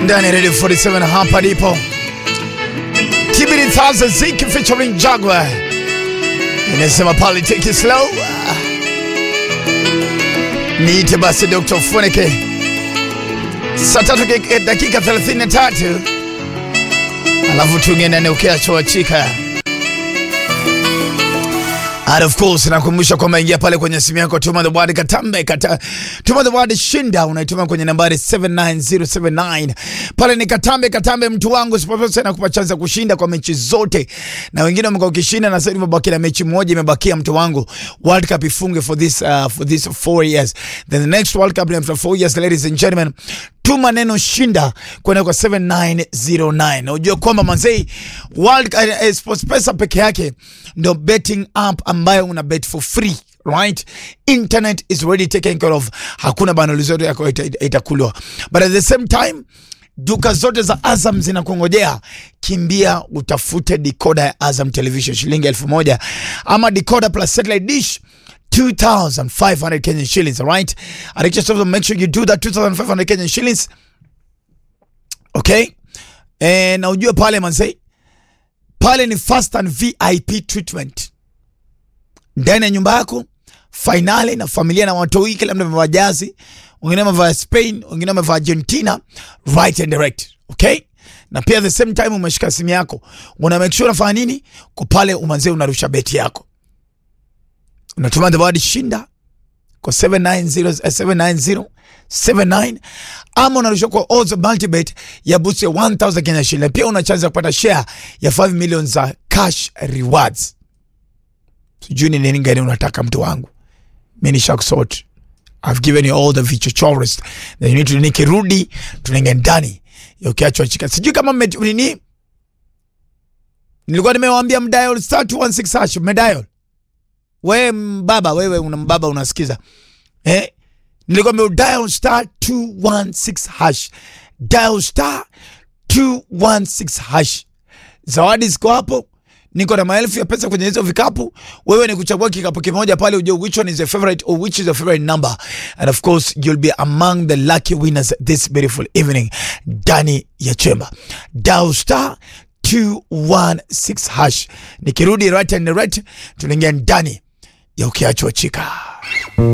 ndani ya Radio 47 hapa ndipo Tibiri Thaza Ziki featuring Jaguar inasema pale take it slow. Niite basi Dr. Funeke saa tatu ke- dakika 33 alafu tungene ukiachoachika And of course nakumbusha kwamba ingia pale kwenye simu yako, tuma the word Katambe kata, tuma the word shinda, unaituma kwenye nambari 79079 pale. Ni Katambe Katambe, mtu wangu SportPesa inakupa chance ya kushinda kwa mechi zote, na wengine wamekuwa ukishinda, na sasa imebaki na mechi moja imebakia, mtu wangu. World Cup ifunge for this uh, for this four years, then the next World Cup ni after four years, ladies and gentlemen tuma neno shinda kwenda kwa 7909 na ujue kwamba manzei World uh, uh, SportPesa peke yake ndo betting app ambayo una bet for free right internet is already taken care of hakuna bundle zote yako ita- ita- itakulwa but at the same time duka zote za Azam zinakungojea. Kimbia utafute decoder ya Azam Television shilingi elfu moja ama decoder plus satellite dish 2500 Kenyan shillings, all right? I request you to make sure you do that 2500 Kenyan shillings. Okay? Eh, na ujue pale manze, pale ni fast and VIP treatment ndani ya nyumba yako, fainali na familia na watoi, kila mtu amevaa jazi, wengine wamevaa Spain, wengine wamevaa Argentina, right and direct. Okay? Na pia at the same time umeshika simu yako, una make sure unafanya nini? Kwa pale umanze unarusha beti yako. Unatuma the word shinda kwa 790 eh, 790 79 ama unarusha kwa odds multibet ya boost ya 1000 Kenya shilling. Pia una chance ya kupata share ya 5 million za cash rewards. Sijui ni nini gani unataka mtu wangu. Mimi ni Shark Sort. I've given you all the features that you need to nikirudi tunaingia ndani ya ukiachwa chika. Sijui kama mme nini nilikuwa nimewaambia mdial star 216 hash mdial. Wewe mbaba, wewe una mbaba unasikiza. Eh? Nilikuwa nime dial star 216 hash. Dial star 216 hash. Zawadi ziko hapo. Niko na maelfu ya pesa kwenye hizo vikapu. Wewe ni kuchagua kikapu kimoja pale ujue which one is your favorite or which is your favorite number. And of course, you'll be among the lucky winners this beautiful evening ndani ya chemba. Dial star 216 hash. Nikirudi right and right tunaingia ndani ya ukiachwa chika.